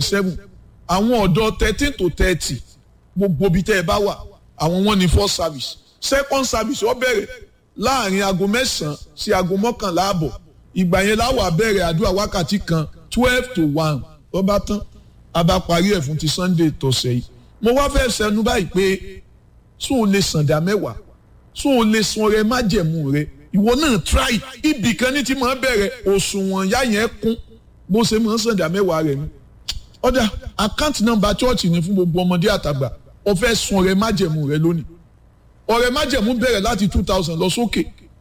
seven àwọn ọ̀dọ́ thirteen to thirty gbogbo ibi tẹ́ ẹ bá wà àwọn wọn ní first service second service ó bẹ̀rẹ̀ láàrin aago mẹ́sàn-án sí aago mọ́kànlá àbọ̀ ìgbà yẹn láwà bẹ̀rẹ̀ àdúrà wákàtí kan twelve to one ó bá tán a bá parí ẹ̀ fún ti sunday tọ̀sẹ̀ yìí mo wá fẹ́ sẹnu báyìí pé sún o lè sàǹdà mẹ́wàá sún o lè sun ọrẹ májẹ̀mú rẹ ìwọ náà try ibì kan ní ti máa bẹ̀rẹ̀ òṣùwọ̀n yá yẹn kún bó ṣe máa sàǹdà mẹ́wàá rẹ ni ọ̀dà account number church ni fún gbogbo ọmọdé àtàgbà o fẹ́ sun ọrẹ májẹ̀mú rẹ lónìí ọrẹ májẹ̀mú bẹ̀rẹ̀ láti two thousand lọ sókè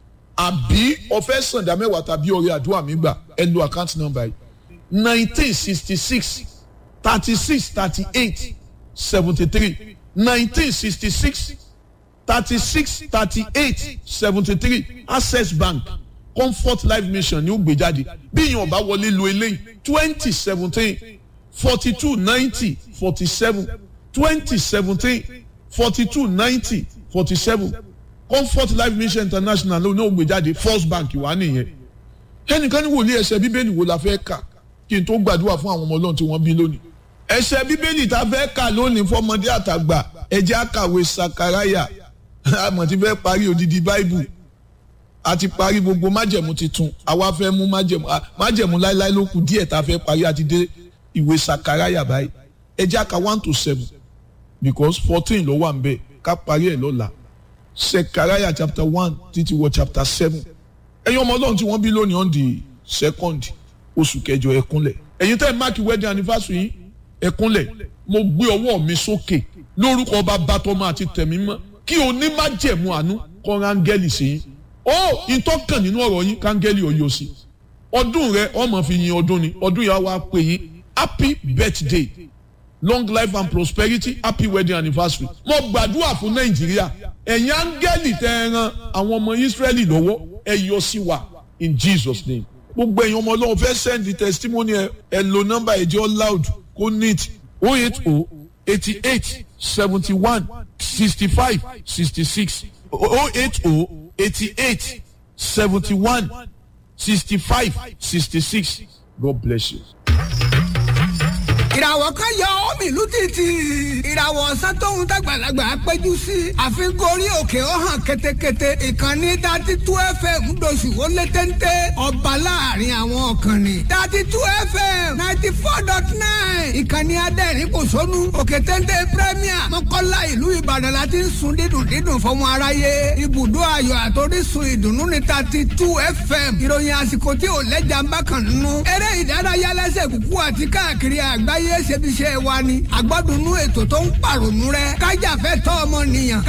àbí o fẹ́ sàǹdà mẹ́wàá tàbí ọrẹ àdúrà mi gbà ẹ lo account number yìí nineteen sixty six thirty six thirty eight seventy three nineteen sixty six thirty six thirty eight seventy three access bank comfort life mission ní ó gbé jáde bí èèyàn bá wọlé lo eléyìí twenty seventeen forty two ninety forty seven twenty seventeen forty two ninety forty seven comfort life mission international ló ní ó gbé jáde first bank wà nìyẹn ẹnìkan ní wòlíì ẹsẹ bíbélì wo la fẹ́ kà kí n tó gbàdúrà fún àwọn ọmọ ọlọ́run tí wọ́n bí lónìí ẹsẹ bíbélì tá a fẹ́ kà lónìí fọmọdé àtàgbà ẹjẹ́ àkàwé sakaraya àmọ̀ tí fẹ́ parí odidi báìbù àti parí gbogbo májẹ̀mú titun àwa fẹ́ mú májẹ̀mú májẹ̀mú láéláé ló kù díẹ̀ tá a fẹ́ parí àti dé ìwé sakaraya báyìí ẹjẹ́ àkà one to seven because fourteen ló wà ń bẹ̀ ká parí ẹ̀ lọ́la sakaraya chapter one títí wọ chapter seven ẹ̀yin ọmọ ọlọ́run tí wọ́n bí lónìí on the second oṣù kẹjọ ẹ̀kúnlẹ̀ ẹ̀yin tẹ́ ẹ̀ máàkì wedding anniversary yìí ẹ̀kúnlẹ̀ mo gbé ọwọ́ mi sókè lórúkọ bàbá tọmọ àti tẹ̀mí mọ́ kí o ní má jẹ̀mú àánú kọ́ rángẹ́lì sí yín ó ìtọ́kàn nínú ọ̀rọ̀ yín kángẹ́lì ọ̀yọ́ sí ọdún rẹ ọmọ fi yin ọdún ni ọdún yà wá pè yín happy birthday long life and prosperity happy wedding anniversary mo gbàdúrà fún nàìjíríà ẹ̀yin áńgẹ́lì tẹ́ ẹ ran àwọn ọmọ israẹli lọ́wọ́ ẹ yọ sí wa in jesus name gbogbo ẹ̀yin ọmọ ọlọ́run fẹ́ send the testimony ẹ ẹ lo nọ́mbà ẹ̀jẹ̀ loud kó neat o eight o eighty eight seventy one sixty five sixty six o eight o eighty eight seventy one sixty five sixty six God bless you. ìràwọ̀ kan yọ omi ìlú títì ìràwọ̀ ọ̀sán tóun dàgbàlagbà péjú sí àfikún orí òkè ó hàn ketekete ìkànnì dati tú fm ńdọ̀sù ó lé téńté ọba láàrin àwọn ọ̀kànnì dati tú fm ninety four dot nine ìkànnì adẹ́rìn kò sónú òkè téńté premier mọ́kànlá ìlú ìbàdàn la ti ń sun dídùn dídùn fọmọ aráyé ibùdó ayọ̀ àtòrísun ìdùnnú ní dati tú fm ìròyìn àsìkò tí ò lẹ́jà ń bá kàn nínú eré ìdárayá lẹ́sẹ̀ kúkú àti káàkiri àgbáyé ṣebiṣẹ́ wa ni àgbọ́dúnú ètò tó ń pàrònú rẹ kájàfẹ́ tọ́ ọmọ nìyàn.